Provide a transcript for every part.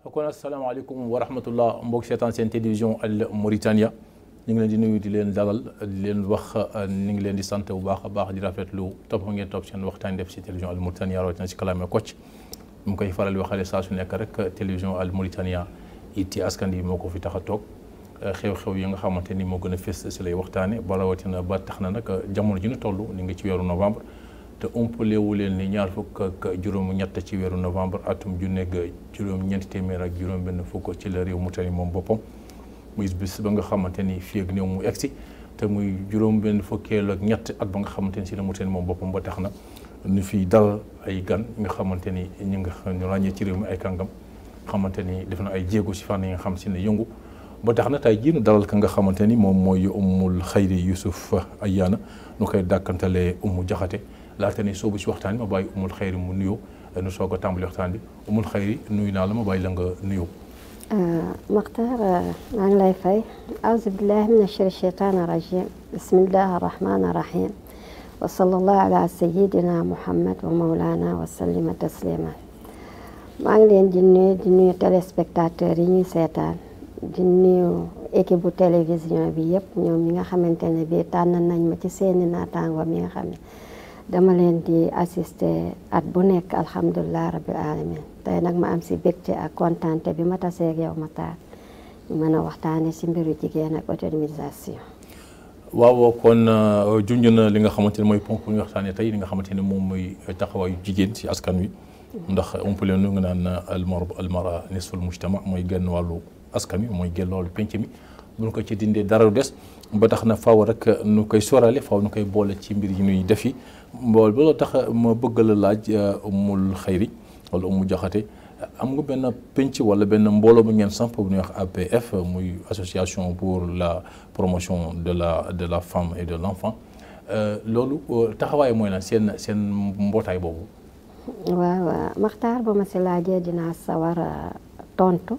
kon asalaamaaleykum wa rahmatullah mbokk seetaan seen télévision Al Mauritania ñu ngi leen di nuyu di leen dalal di leen wax ñu ngi leen di sant bu baax a baax di rafetlu topp ngeen topp seen waxtaan def si télévision Al Mauritania rawatina si kalaame Kocc mu koy faral di waxale saa su nekk rek télévision Al Mauritania itti askan yi moo ko fi tax a toog xew-xew yi nga xamante ni moo gën a fës si lay waxtaane ba rawatina ba tax na nag jamono ji ñu toll ni ngi ci weeru novembre te umpalewu leen ni ñaar fukk ak juróom ñett ci weeru novembre atum ju nekk juróom ñeenti téeméer ak juróom benn fukk ci la réew Mauritanie moom boppam muy bis ba nga xamante ni fii ak néew mu egsi te muy juróom benn fukkeel ak ñett at ba nga xamante ni si la Mauritanie moom boppam ba tax na ñu fi dal ay gan nga xamante ni ñu nga ñu ràññee ci réew mi ay kàngam xamante ni def na ay jéego si fànn yi nga xam si ne yëngu ba tax na tey jii nu dalal ka nga xamante ni moom mooy Ummul Xayri Youssouf Ayana nu koy dàkkantalee Umu Jaxate laata ni soobu si waxtaan bi ma bàyyi Ummul Xayri mu nuyoo nu soog a tàmbali waxtaan bi Ummul Xayri nuyu naa la ma bàyyi la nga nuyoo. Maxtaar maa ngi lay fay auzu billahi min ashari shaytaani rajim bismillahi rahmaani rahim wa sallallahu ala sayyidina muhammad wa mawlana wa sallima taslima maa ngi leen di nuyu di nuyu téléspectateurs yi ñuy seetaan di nuyu équipe bu télévision bi yëpp ñoom ñi nga xamante ne bii tànn nañ ma ci seeni naataango mi nga xam ne dama leen di assister at bu nekk alhamdulilah rabbil alamin tey nag ma am si bégte ak kontante bi ma taseeg yow ma taar ñu mën a waxtaane si mbiru jigéen ak autonomisation waaw kon junj na li nga xamante ne mooy ponk bu ñu waxtaanee tey li nga xamante ne moom mooy taxawaayu jigéen si askan wi ndax umpale nu nga naan almar almara nisful mujtama mooy genn wàllu askan wi mooy genn wàllu penc mi bu ñu ko ci dindee dara du des ba tax na faaw rek nu koy sorale faaw nu koy boole ci mbir yi ñuy defi mbool ba loo tax ma bëgg la laaj Ummul Xayri wala Umu Jaxate am nga benn penc wala benn mbooloo bu ngeen samp bu ñuy wax APF muy association pour la promotion de la de la femme et de l' enfant loolu taxawaay mooy lan seen seen mbootaay boobu. waaw waaw Maxtaar ba ma si laajee dinaa sawar a tontu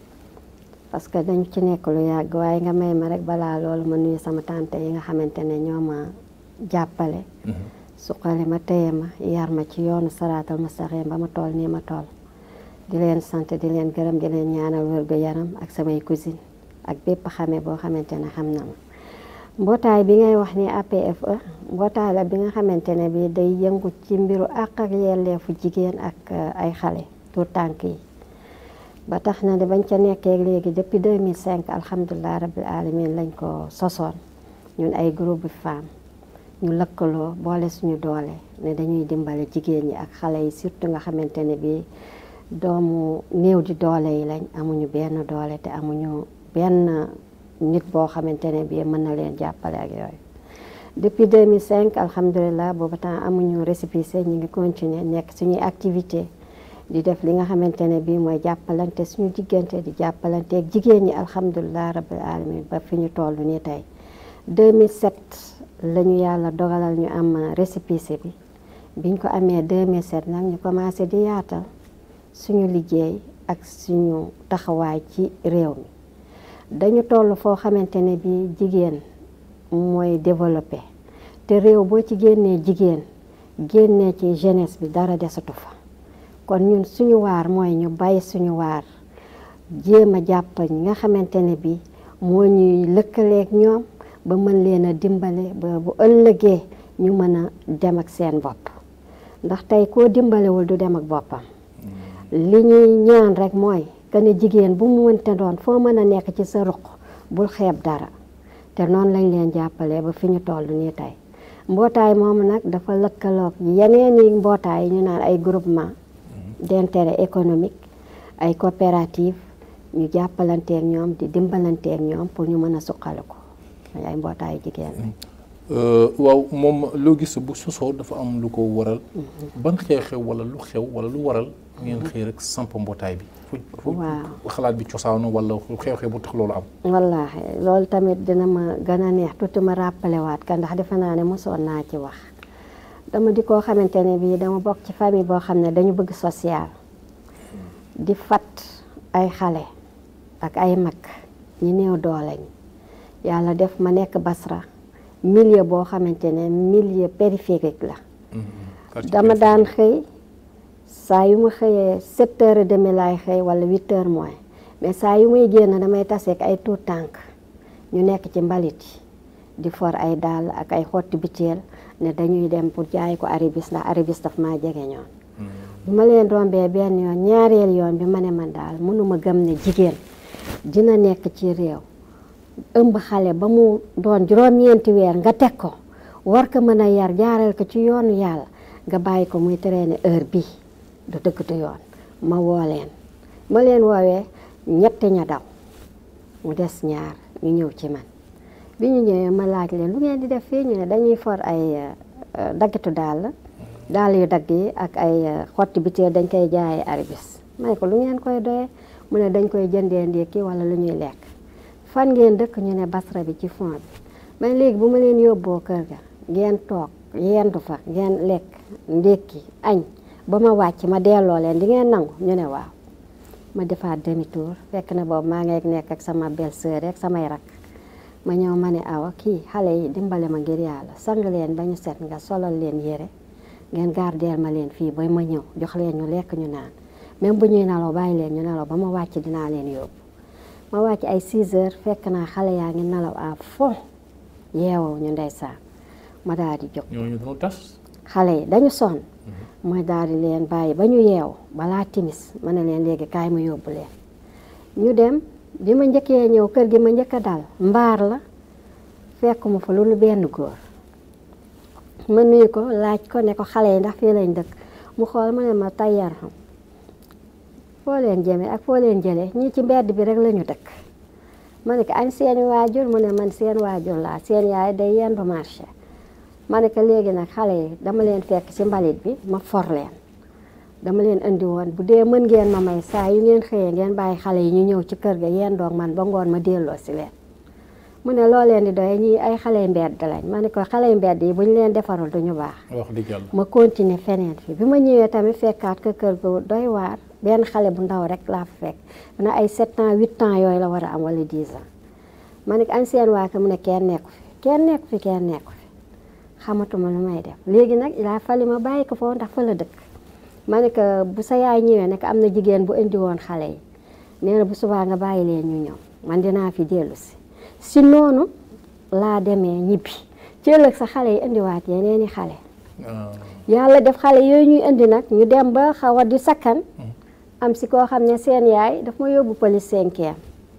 parce que dañu ci nekk lu yàgg waaye nga may ma rek balaa loolu ma nuyu sama tante yi nga xamante ne ñoo ma jàppale. suqali ma téye ma yar ma ci yoonu saraatal mustaqim ba ma toll nii ma toll. di leen sant di leen gërëm di leen ñaanal wérgu yaram ak samay cousine ak bépp xame boo xamante ne xam na ma mbootaay bi ngay wax ni APFE mbootaay la bi nga xamante ne bi day yëngu ci mbiru àq ak yelleefu jigéen ak ay xale tout tànk yi ba tax na de bañ ca nekkee léegi depuis 2005 alhamdulilah rabbil alamin lañ ko sosoon ñun ay groupe femmes ñu lëkkaloo boole suñu doole ne dañuy dimbale jigéen ñi ak xale yi surtout nga xamante ne bi doomu néew di doole yi lañ amuñu benn doole te amuñu benn nit boo xamante ne bii mën na leen jàppale ak yooyu depuis 2005 alhamdulilah boobu temps amuñu récépissé ñu ngi continuer nekk suñuy activité di def li nga xamante ne bii mooy jàppalante suñu diggante di jàppalante ak jigéen ñi alhamdulilah rabbil alamin ba fi ñu toll nii tey 2007 la ñu yàlla dogalal ñu am récépissé bi biñ ko amee 2007 nag ñu commencé di yaatal suñu liggéey ak suñu taxawaay ci réew mi dañu toll foo xamante ne bi jigéen mooy développé te réew boo ci génnee jigéen génnee ci jeunesse bi dara desatu fa kon ñun suñu waar mooy ñu bàyyi suñu waar jéem a jàpp ñi nga xamante ne bi moo ñuy lëkkaleeg ñoom ba mën leen a dimbale ba bu ëllëgee ñu mën a dem ak seen bopp ndax tey koo dimbalewul du dem ak boppam li ñuy ñaan rek mooy que ne jigéen bu mu mënte doon foo mën a nekk ci sa ruq bul xeeb dara te noonu lañ leen jàppalee ba fi ñu toll nii tey mbootaay moomu nag dafa lëkkaloog yeneen i mbootaay yi ñu naan ay groupement d'intérêt économique ay coopérative ñu jàppalanteeg ñoom di dimbalanteeg ñoom pour ñu mën a suqaliku ay mbootaayu jigéen waaw moom loo gis bu sosoo dafa am lu ko waral ban xew-xew wala lu xew wala lu waral ngeen xëy rek samp mbootaay bi fu xalaat bi cosaanu wala xew-xew bu tax loolu am wallaahi loolu tamit dina ma gën a neex tuuti ma rappelé waat ka ndax defe naa ne mosoon naa ci wax dama di koo xamante ne bii dama bokk ci famille boo xam ne dañu bëgg social di fat ay xale ak ay mag ñi néew doole ñi yàlla def ma nekk Basra milieu boo xamante ne milieu périphérique la dama daan xëy saa yu ma xëyee sept heures et demi laay xëy wala huit heures moins mais saa yu may génn damay taseek ay tuut tànk ñu nekk ci mbalit yi di for ay dàll ak ay xotti biteel ne dañuy dem pour jaay ko aribis ndax aribis daf maa jege ñoon bi ma leen rombee benn yoon ñaareel yoon bi ma ne man daal mënuma gëm ne jigéen dina nekk ci réew ëmb xale ba mu doon juróom-ñeenti weer nga teg ko war ko mën a yar jaaral ko ci yoonu yàlla nga bàyyi ko muy traîner heure bii du dëgg du yoon ma woo leen ma leen woowee ñett ña daw mu des ñaar ñu ñëw ci man bi ñu ñëwee ma laaj leen lu ngeen di def fii ñu ne dañuy for ay daggitu dàll dàll yu dagg yi ak ay xotti biteel dañ koy jaayee aribis may ko lu ngeen koy doyee mu ne dañ koy jëndee ndékki wala lu ñuy lekk fan ngeen dëkk ñu ne basra bi ci fond bi man léegi bu ma leen yóbboo kër ga ngeen toog yendu fa ngeen lekk ndékki añ ba ma wàcc ma delloo leen di ngeen nangu ñu ne waaw ma defaat demi tour fekk na boobu maa ngi nekk ak sama belle sœur rek samay rak ma ñëw ma ne awa kii xale yi dimbale ma ngir yàlla sang leen ba ñu set nga solal leen yére ngeen gardeel ma leen fii ba ma ñëw jox leen ñu lekk ñu naan même bu ñuy nalaw bàyyi leen ñu nalaw ba ma wàcc dinaa leen yóbbu ma wàcc ay 6 heures fekk naa xale yaa ngi nalaw à fond yeewoo ñu ndeysaan ma daal di jóg ñooñu dañu tas. xale yi dañu sonn ma daal di leen bàyyi ba ñu yeew balaa timis ma ne leen léegi kaay ma yóbbu leen ñu dem bi ma njëkkee ñëw kër gi ma njëkk a dal mbaar la fekk mu fa lu benn góor ma nuyu ko laaj ko ne ko xale yi ndax fii lañ dëkk mu xool ma ne ma tayyar xam foo leen jëmee ak foo leen jëlee ñii ci mbedd bi rek la ñu dëkk ma ne ko añ seen waajur mu ne man seen waajur laa seen yaay day yendu marché ma ne ko léegi nag xale yi dama leen fekk ci mbalit bi ma for leen dama leen indi woon bu dee mën ngeen ma may saa yu ngeen xëyee ngeen bàyyi xale yi ñu ñëw ci kër ga yeen doog man ba ngoon ma delloo si leen mu ne loo leen di doy ñii ay xale yu mbedd lañ ma ne ko xale yu mbedd yi bu ñu leen defarul duñu baax wax dëgg yàlla. ma continuer feneen fi bi ma ñëwee tamit fekkaat ko kër gu doy waar benn xale bu ndaw rek laa fa fekk na ay 7 ans 8 ans yooyu la war a am wala 10 ans ma ne ko añ seen waa kër mu ne kenn nekku fi kenn nekku fi kenn nekku fi xamatuma lu may def léegi nag il a fallu ma bàyyi ko foofu ndax fa la dëkk ma ne ko bu sa yaay ñëwee ne ko am na jigéen bu indi woon xale yi nee na bu subaa nga bàyyi leen ñu ñëw man dinaa fi dellu si si noonu laa demee ñibbi ci ëllëg sa xale yi indiwaat yeneeni xale yàlla def xale yooyu ñuy indi nag ñu dem ba xaw a di sakkan am si koo xam ne seen yaay daf ma yóbbu police cinquième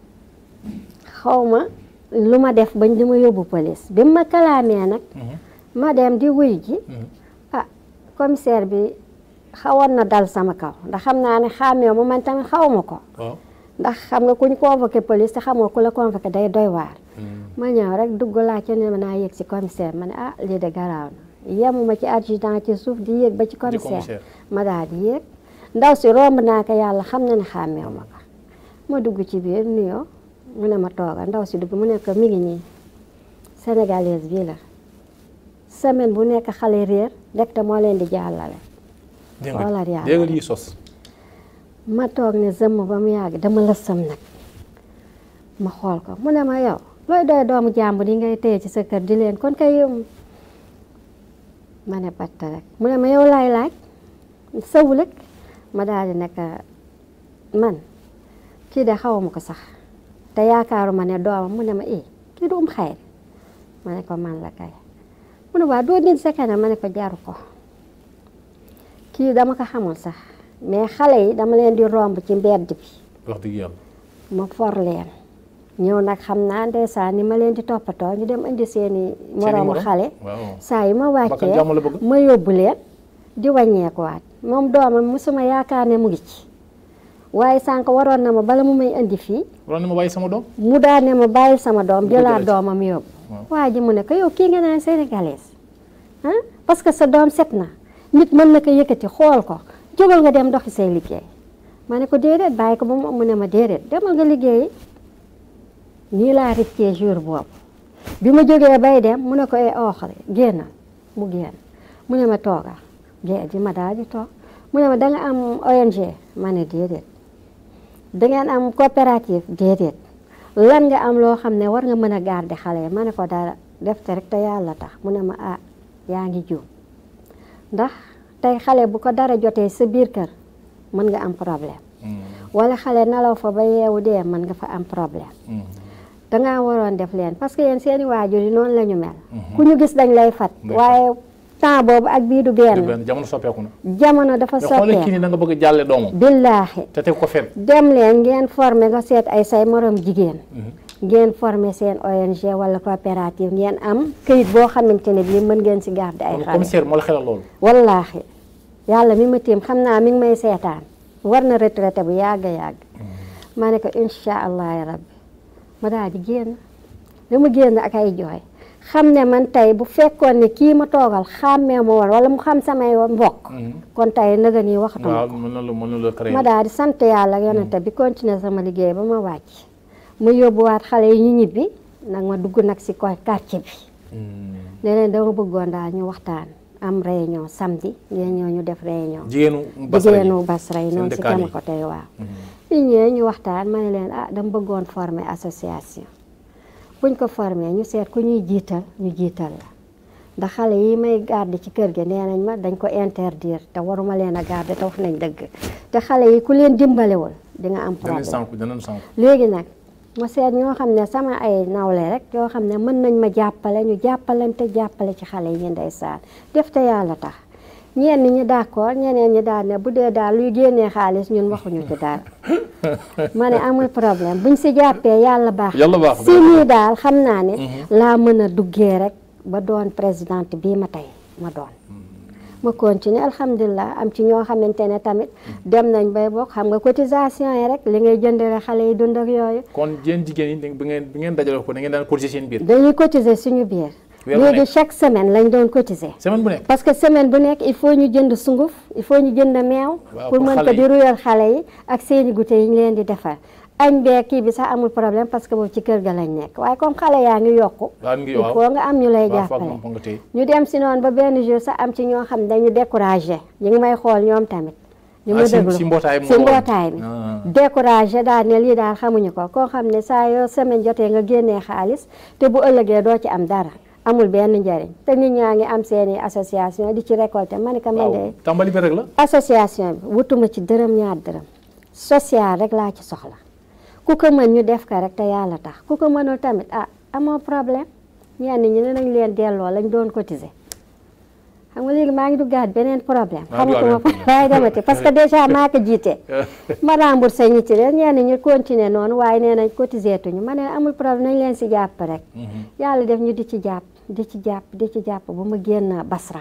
xaw ma lu ma def bañ di ma yóbbu police bi ma kalaamee nag ma dem di wuy ji ah commissaire bi xawoon na dal sama kaw ndax xam naa ne xàmmee ma man tamit xaw ma ko ndax xam nga ku ñu convoqué police te xamoo ku la convoqué day doy waar ma ñëw rek dugg laajte ne ma naa yéeg ci commissaire ma ne ah lii de garaaw na yemuma ci adjudant ci suuf di yéeg ba ci commissaire ma daal di yéeg ndaw si romb naa ko yàlla xam na ne xàmmeew ma ko ma dugg ci biir nuyoo mu ne ma tooga ndaw si dugg mu ne ko mi ngi nii sénégalaise bii la semaine bu nekk xale réer ndekte moo leen di jàllale xoolal yàlla dégg nga lii sos ma toog ne zëmm ba mu yàgg dama la sëm nag ma xool ko mu ne ma yow looy doy doomu jàmbur yi ngay téye ci sa kër di leen kon kay yow ma ne batt rek mu ne ma yow laay laaj sawulëg ma daal di nekk man kii de xawma ko sax te yaakaaruma ne doomam mu ne ma eh kii du um xayri ma ne ko man la kay mu ne waa doo nit sa kanam ma ne ko jaru ko kii dama ko xamul sax mais xale yi dama leen di romb ci mbedd bi wax dëgg yàlla ma for leen ñëw nag xam naa ndeysaan ni ma leen di toppatoo ñu dem indi seeni moroomu xale saa yi ma wàccee ma yóbbu leen di wàññeekuwaat moom doomam musuma yaakaar ne mu ngi ci waaye sànq waroon na ma bala mu may indi fii waroon na ma bàyyi sama doom mu daan ne ma bàyyi sama doom jëlaat doomam yóbbu waa ji mu ne ko yow kii nga naan sénégalaise ah parce que sa doom set na nit mën na ko yëkkati xool ko jógal nga dem doxi say liggéey ma ne ko déedéet bàyyi ko ba mu mu ne ma déedéet demal nga liggéeyi nii laa rëccee jour boobu bi ma jógee bay dem mu ne ko e ooxale génnal mu génn mu ne ma toogal gée di ma daal di toog mu ne ma da nga am ONG ma ne déedéet da ngeen am coopérative déedéet lan nga am loo xam ne war nga mën a garder xale yi ma ne ko dara def te rek te yàlla tax mu ne ma ah yaa ngi juum ndax tey xale bu ko dara jotee sa biir kër mën nga am problème wala xale nelaw fa ba yeewu dee mën nga fa am problème dangaa waroon def leen parce que yéen seeni waajur yi noonu la ñu mel ku ñu gis dañ lay fat waaye temps boobu ak bii du benn benn jamono soppeeku na jamono dafa mais xoolal kii soppee ni da nga bëgg a jàlle doomam billaahi te teg ko fen dem leen ngeen formé nga seet ay say morom jigéen ngeen formé seen ONG wala coopérative ngeen am këyit boo xamante ne bii mën ngeen si garder ay kon xale commissaire moo la xelal loolu wallaahi yàlla mi ma tiim xam naa mi ngi may seetaan war na retraité bu yàgg a yàgg ma ne ko incha allah rabbi ma daal di génn dama génn ak ay jooy xam ne man tey bu fekkoon ne kii ma toogal xàmmee ma woon wala mu xam samay mbokk kon tey nëga nii waxatuma waaw ko mën na la mën na la créer ma daal di sant yàlla ak yonente bi continuer sama liggéey ba ma wàcc mu yóbbuwaat xale yi ñu ñibbi nag ma dugg nag si ko quartier bi ne leen dama bëggoon daal ñu waxtaan am réunion samedi ngeen ñëw ñu def réunion jigéenu Basra ji jigéenu Basra yi noonu si dëkkaan yi. kama ko tey waaw ñu ñëwee ñu waxtaan ma ne leen ah dama bëggoon former association buñ ko former ñu seet ku ñuy jiital ñu jiital la ndax xale yi may garder ci kër gi nee nañ ma dañ ko interdire te waruma leen a garder te wax nañ dëgg te xale yi ku leen dimbalewul di nga am danañ problème sànku danañ sànku léegi nag ma seet ñoo xam ne sama ay nawle rek yoo xam ne mën nañ ma jàppale ñu jàppalante jàppale ci xale yi ndeysaan def te yàlla tax ñenn ñi d'accord ñeneen ñi daal ne bu dee daal luy génnee xaalis ñun waxuñu ci dara ma ne amul problème buñ si jàppee yàlla baax Yàlla baax si nii daal xam naa ne laa mën a duggee rek ba doon présidente bii ma tey ma doon ma continuer alhamdulilah am ci ñoo xamante ne tamit dem nañ bay bokk xam nga cotisation yi rek li ngay jëndale xale yi dund ak yooyu kon yéen jigéen yi bi ngeen bi ngeen dajale ko da ngeen daan cotiser seen biir dañuy cotiser suñu biir Weer bu léegi nekk. chaque semaine lañ doon cotiser semaine bu nekk parce que semaine bu nekk il faut ñu jënd sunguf il faut ñu jënd meew Waaw, pour pour mën xale ko yi. di ruyal xale yi ak seeni goûter yi ñu leen di defar añ bee kii bi sax amul problème parce que boobu ci kër ga lañ nekk waaye comme xale yaa ngi yokku waaw mi ngi il waaw faut nga am ñu lay waaw foog jàppale moom foog nga téye ñu dem si noonu ba benn jour sax am ci ñoo xam ne dañu découragé ñu ngi may xool ñoom tamit ñu Ah, ma si- déglu si mbootaay bi si nga woon. mbootaay bi Ah. découragé daal ne lii daal xamuñu ko koo xam ne saa yoo semaine jotee nga génnee xaalis te bu ëllëgee doo ci am dara amul benn njariñ te nit ñaa ngi am seeni association di ci récolter ma ne ko man waaw de tàmbali bi rek la association bi wutuma ci dërëm ñaar dërëm social rek laa ci soxla ku ko mën ñu def ko rek te yàlla tax ku ko mënul tamit ah amoo problème ñenn ñi ne nañ leen delloo lañ doon cotiser xam nga léegi maa ngi duggaat beneen problème Maa ngi xamatuma duggaat beneen waaye demati parce que déjà maa ko jiite ma remboursé ñi ci leen ñenn ñi continuer noonu waaye nee nañ cotiser tuñu ma ne amul problème nañ leen si jàpp rek yàlla def ñu di ci jàpp di ci jàpp di ci jàpp ba ma génn Basra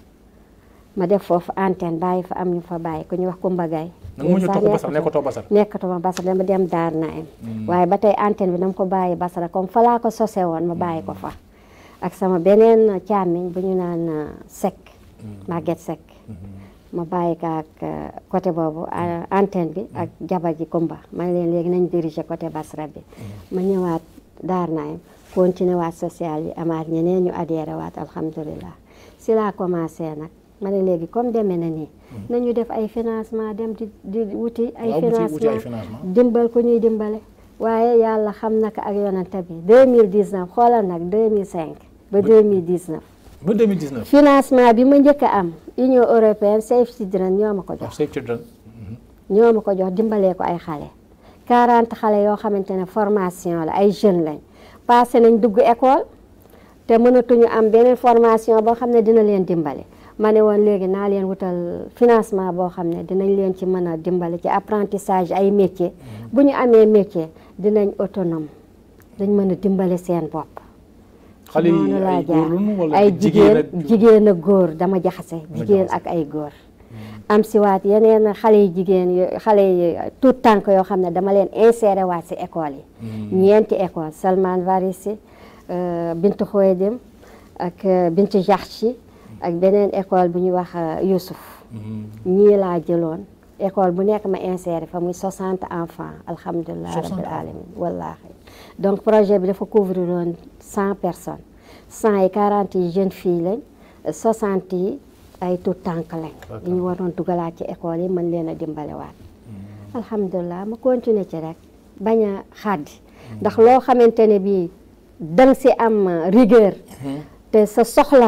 ma def foofu antenne bàyyi fa am ñu fa bàyyi ku ñu wax Kumba Gaye nag mu ñu toog basar nekkatoo basar nekkatuma Basra dama dem daar naim waaye ba tey antenne bi dama ko bàyyi Basra comme fa laa ko sose woon ma bàyyi ko fa ak sama beneen càmmiñ bu ñu naan uh, Seck Maguette Seck ma bàyyi ko ak uh, côté boobu uh, antenne bi ak jabar ji Kumba ma ne leen léegi nañ diriger côté Basra bi ma ñëwaat daar naim continuer waat social yi amaat ñeneen ñu adhéré waat alhamdulilah si laa commencé nag ma ne léegi comme demee na nii nañu def ay financement dem di di wuti ay waaw wuti wuti ay financement financement dimbal ku ñuy dimbale waaye yàlla xam naka ak yonante bi 2019 xoolal nag 2005 ba 2019 ba 2019 financement bi ma njëkk a am Union européenne Save Children ñoo ma ko waaw jox Save Children ñoo ma ko jox dimbalee ko ay xale 40 xale yoo xamante ne formation la ay jeunes lañ passé nañ dugg école te mënatuñu am beneen formation boo xam ne dina leen dimbale ma ne woon léegi naa leen wutal financement boo xam ne dinañ leen ci mën a dimbale ci apprentissage ay métier bu ñu amee métier dinañ autonome dañ mën a dimbale seen bopp xale yi noonu laa ay jaar góor lañu wala ay jigéen jigéen ak jigéen ak góor dama jaxase Dama jigéen jaxase. ak ay góor am si waat yeneen xale yi jigéen yo xale yi tout tànk yoo xam ne dama leen inséré waat si école yi ñeenti école Salman Farisi euh, Bintu Khoedim ak euh, Bintu Jaxci ak beneen école bu ñuy wax euh, Youssouf ñii laa jëloon école bu nekk ma inséré fa muy 60 enfants alhamdulilah 60 rabbil alamin wallahi donc projet bi dafa couvrir woon 100 personnes 100 yi 40 yi jeunes filles lañ 60 yi ay tout tànk lañ yi ñu waroon dugalaat ci école yi mën leen a dimbalewaat alhamdulilah ma continuer ci rek bañ a xaddi ndax loo xamante ne bii dang si am rigueur te sa soxla la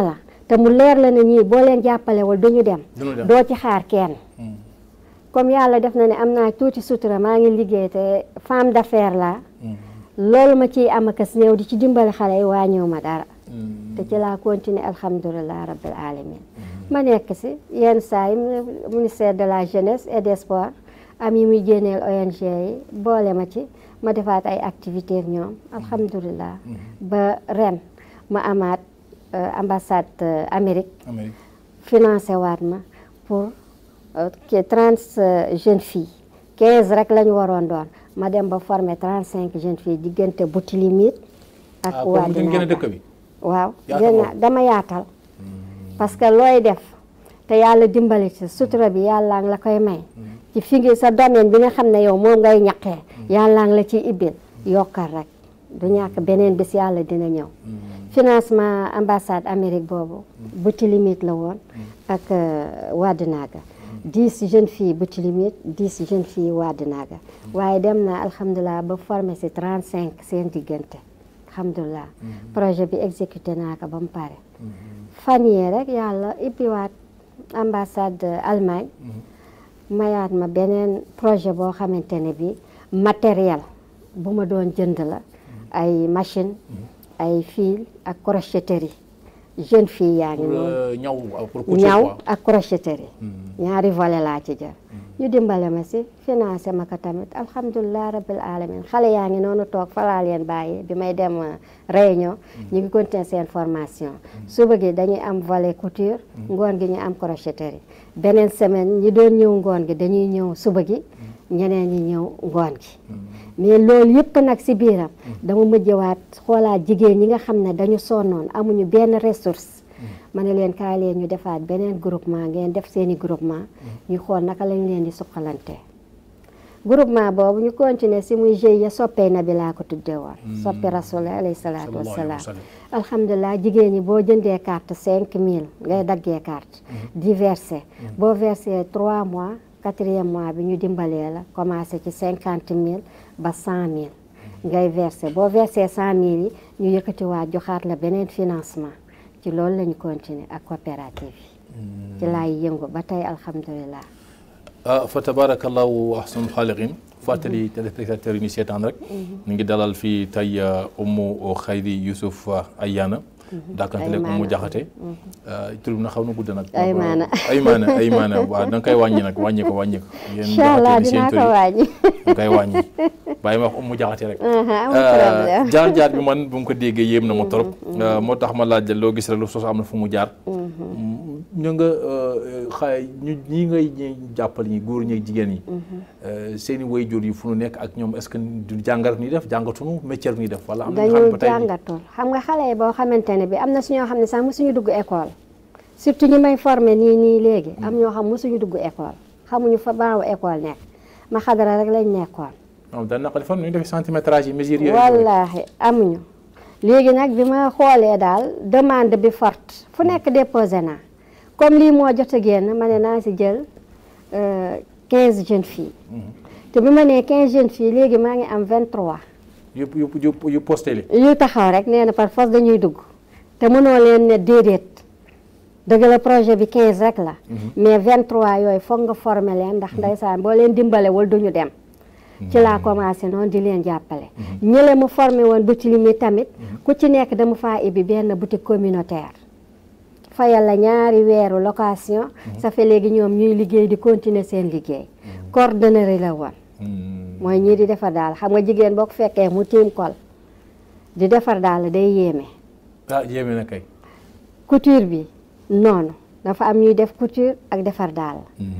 te mu leer la ne ñii boo leen jàppalewul duñu dem duñu dem. doo ci xaar kenn comme yàlla def na ne am naa tuuti sutura maa ngi liggéey te femme d'affaires laa loolu ma ciy am akas néew di ci dimbali xale yi wàññiwu ma dara te ci laa continuer alhamdulilah rabbil alamin ma nekk si yenn saa yi ministère de la jeunesse et des sports am yi muy génneel ONG yi boole ma ci ma defaat ay activités ak ñoom alhamdulilah ba ren ma amaat euh, ambassade euh, Amérique Amérique financé waat ma pour que trente jeunes filles quinze rek la ñu waroon doon ma dem ba former trente cinq jeunes filles diggante Boutilimit ak ah comme ngeen génne Wadinaka dëkk bi waaw Yaatal génn woon. dama yaatal parce que looy def te yàlla dimbali ci sutura bi yàlla ngi la koy may ci fi ngi sa domaine bi nga xam ne yow moom ngay ñaqee yàlla ngi la ciy ibbil yokkal rek du ñàkk beneen bis yàlla dina ñëw financement ambassade Amérique boobu buti limite la woon ak euh, Wadinaga dix jeunes filles buti limite dix jeunes filles Wadinaga waaye dem na alhamdulilah ba formé si trente cinq seen diggante alhamdulilah projet bi exécuté naa ko ba mu pare fan yii rek yàlla ibbiwaat ambassade Allemagne mayaat ma beneen projet boo xamante ne bi matériel bu ma doon jënd la ay machine ay fil ak crocheterie jeune fille yaa ngi pour noonu euh, ñaw euh, pour couture ñaw quoi. ak crocheterie ñaari volet laa ci jël ñu dimbale ma si financé ma ko tamit alhamdulilah rabbil alamin xale yaa ngi noonu toog falaa leen bàyyi bi may dem euh, réunion ñu ngi continuer seen formation suba gi dañuy am volet couture ngoon gi ñu am crocheterie beneen semaine ñi doon ñëw ngoon gi dañuy ñëw suba gi ñeneen ñi ñëw ngoon gi mais loolu yëpp nag si biiram dama mujjewaat xoolaat jigéen ñi nga xam ne dañu sonnoon amuñu benn ressource ma ne leen kaay leen ñu defaat beneen groupement ngeen def seeni groupement ñu xool naka lañ leen di suqalante groupement boobu ñu continuer si muy GIE soppee na bi laa ko tuddee woon soppi rasul alayhi salaatu Sallallahu alayhi wa wassalaam sallam. alhamdulilah jigéen ñi boo jëndee carte cinq mille ngay daggee carte di verser boo verser trois mois quatrième mois bi ñu dimbalee la commencé ci cinquante mille ba cent mille ngay verser boo verser cent mille yi ñu yëkkatiwaat joxaat la beneen financement ci loolu la ñu continuer ak coopérative yi ci laay yëngu ba tey alhamdulilah ah fa tabarakallahu ahsanul xaaliqin fàttali téléspectateurs yi ñu seetaan rek ñu ngi dalal fii tey Umu Xayri Youssouf Ayana daakantele ko mu jaxate tur bi na xaw na gudd nag Aymana. Aymana Aymana waaw da nga koy wàññi nag wàññi ko wàññi ko yéen incha allah jaxate ni seen dinaa tur ko yi wàññi da nga koy wàññi bàyyi ma wax Umu jaxate rek amul problème jaar jaar bi man bu mu ko déggee yéem na ma trop moo tax ma laaj la loo gis rek lu sos am na fu mu jaar ñu nga xay ñu ñi ngay ñi jàppal ñi góor ñi ak jigéen ñi seen i waajur yi fu nu nekk ak ñoom est-ce que du jàngat ni def jàngatunu métier ni def wala am na ñu xam dañu ba tey jàngatul xam nga xale yi boo xamante ne bi am na si ñoo xam ne sax mosuñu dugg école surtout ñi may formé nii nii léegi am ñoo xam mosuñu dugg école xamuñu fa baawu école nekk ma xadara rek lañ nekkoon moom dañ naqari fan ñu def centimétrage yi mesure yooyu wallaahi amuñu léegi nag bi ma xoolee daal demande bi forte fu nekk déposé naa comme lii moo jot a génn ma ne naa si jël euh, 15 jeunes filles te bi ma nee 15 jeunes filles léegi maa ngi am 23 yu yu yu yu posté li yu taxaw rek nee na par force dañuy dugg te mënoo leen ne déedéet dëgg la projet bi 15 rek la mais 23 yooyu foog nga former leen ndax ndeysaan boo leen dimbalewul duñu dem ci laa commencé noonu di leen jàppale ñële mu formé woon boutique mi tamit ku ci nekk dama faa ibbi benn boutique communautaire fayal la ñaari weeru location ça fait léegi ñoom ñuy liggéey di continuer seen liggéey coordonnateur la woon mooy ñii di defar daal xam nga jigéen boo ko fekkee mu tiim kol di defar daal day yéeme ah yéeme na kay couture bi noonu dafa am ñuy def couture ak defar daal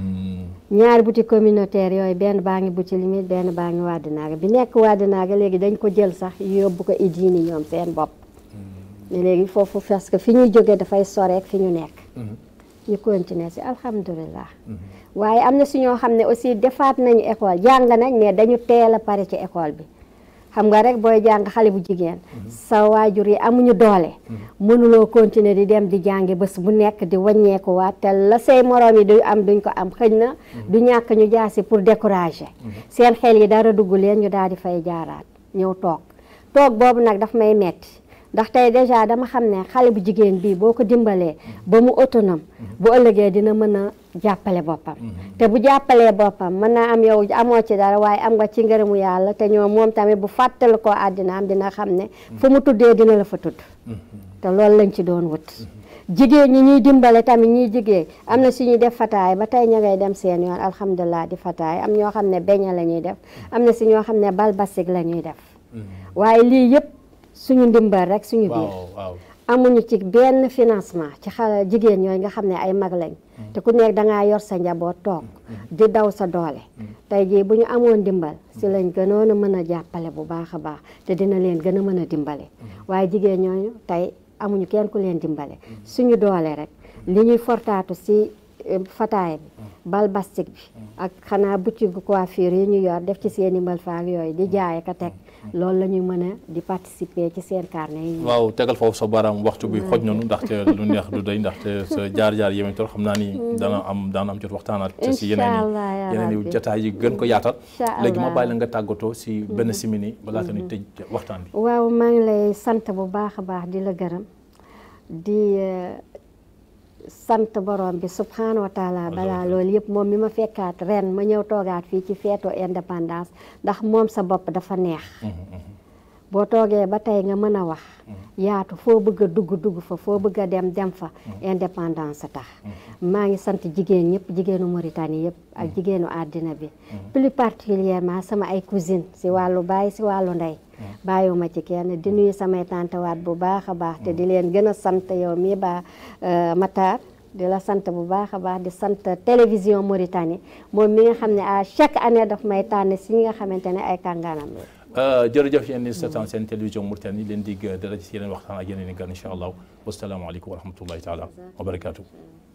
ñaari boutique communautaire yooyu benn baa ngi boutique limite benn baa ngi Wadinaga bi nekk Wadinaga léegi dañ ko jël sax yóbbu ko idini ñoom seen bopp mais léegi foofu parce que fi ñuy jógee dafay soreek fi ñu nekk ñu continuer si alhamdulilah waaye am na si ñoo xam ne aussi defaat nañu école jàng nañ mais dañu teel a pare ci école bi xam nga rek booy jàng xale bu jigéen sa waajur yi amuñu doole mënuloo continuer di dem di jàngi bés bu nekk di wàññeeku waat te la say moroom yi du am duñ ko am xëñ na du ñàkk ñu jaasi pour décourager seen xel yi dara dugg leen ñu daal di fay jaaraat ñëw toog toog boobu nag daf may metti ndax tey déjà dama xam ne xale bu jigéen bii boo ko dimbalee ba mu autonome bu ëllëgee dina mën a jàppale boppam te bu jàppalee boppam mën naa am yow amoo ci dara waaye am nga ci ngërëmu yàlla te ñoom moom tamit bu fàttali ko àddina am dina xam ne fu mu tuddee dina la fa tudd te loolu lañ ci doon wut jigéen ñi ñuy dimbale tamit ñuy jigéen am na suñuy def fataay ba tey ña ngay dem seen yoon alhamdulilah di fataay am ñoo xam ne beña la ñuy def am na si ñoo xam ne bal basik la ñuy def waaye lii yëpp suñu ndimbal rek suñu biir waaw waaw amuñu ci benn financement ci xale jigéen ñooy nga xam ne ay mag lañ te ku nekk dangaa yor sa njaboot toog di daw sa doole tey jii bu ñu amoon dimbal si lañ gënoon a mën a jàppale bu baax a baax te dina leen gën a mën a dimbale waaye jigéen ñooñu tey amuñu kenn ku leen dimbale suñu doole rek li ñuy fortaatu si fataay bi bal bastik bi ak xanaa boutique coiffure yi ñu yor def ci seen i mbal faak yooyu di jaay ka teg loolu la ñuy mën a di participer ci seen carnet yi waaw tegal foofu sa baaraam waxtu bi xoj nañu ndaxte lu neex du day ndaxte sa jaar-jaar yéen tool xam naa ni dana am dana am jot waxtaanaat si yeneen i yeneen i jotaay yi gën ko yaatal léegi ma bàyyi la nga tàggatoo si benn simini balaa ta ni tëj waxtaan bi waaw maa ngi lay sant bu baax a baax di la gërëm di sant borom bi subhanahu wa taala balaa loolu yëpp moom mi ma fekkaat ren ma ñëw toogaat fii ci feetu indépendance ndax moom sa bopp dafa neex boo toogee ba tey nga mën a wax yaatu foo bëgg a dugg dugg fa foo bëgg a dem dem fa indépendance tax maa ngi sant jigéen ñëpp jigéenu Mauritanie yëpp ak jigéenu àddina bi plus particulièrement sama ay cousine si wàllu baay si wàllu ndey bàyyiwuma ci kenn di nuyu samay tantewaat bu baax a baax te di leen gën a sant yow mii ba Matar di la sant bu baax a baax di sant télévision Mauritanie moom mi nga xam ne à chaque année daf may tànn si ñi nga xamante ne ay kàngaanam la jërëjëf yéen ni seetaan seen télévision Mauritanie leen dig dara ci yeneen waxtaan ak yeneen i gan incha allah wasalaamaaleykum wa rahmatullahi taala wa barakaatu